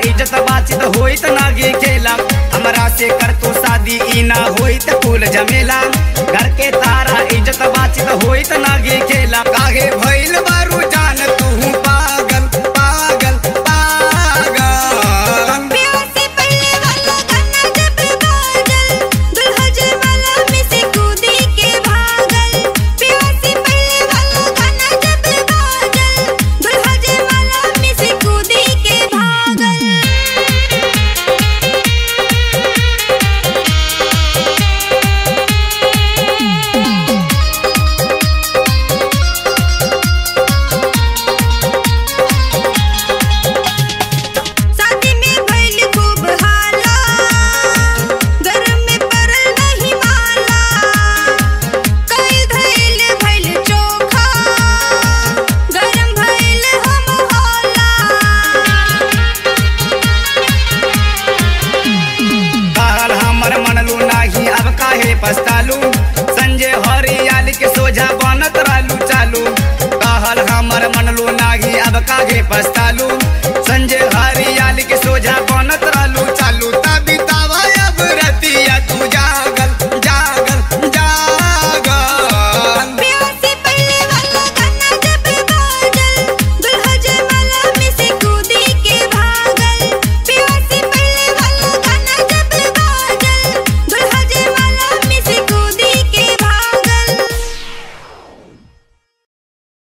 इज्जत बाचित होइत नागी खेला हमरा से कर तू शादी ई ना होइत कुल जमेला घर के तारा इज्जत बाचित होइत नागी खेला काहे भइल बारू जान तू पागल पागल पागल प्यार से पहले वाला गाना जब बाजल दुल्हा जयमाला में से कूदी के भागल प्यार से पहले वाला गाना जब बाजल दुल्हा जयमाला में से कूदी के भागल शादी में भइल खूब हाला गरम में पड़ल नहीं माला कई धइल भइल चोखा गरम भइल हम होला कहल हमर मनलू नाही अब काहे पछतालू संजय हरियाल के सोझा बनत रहलू चालू कहल हमर मनलू नाही अब काहे पछतालू संजय हरि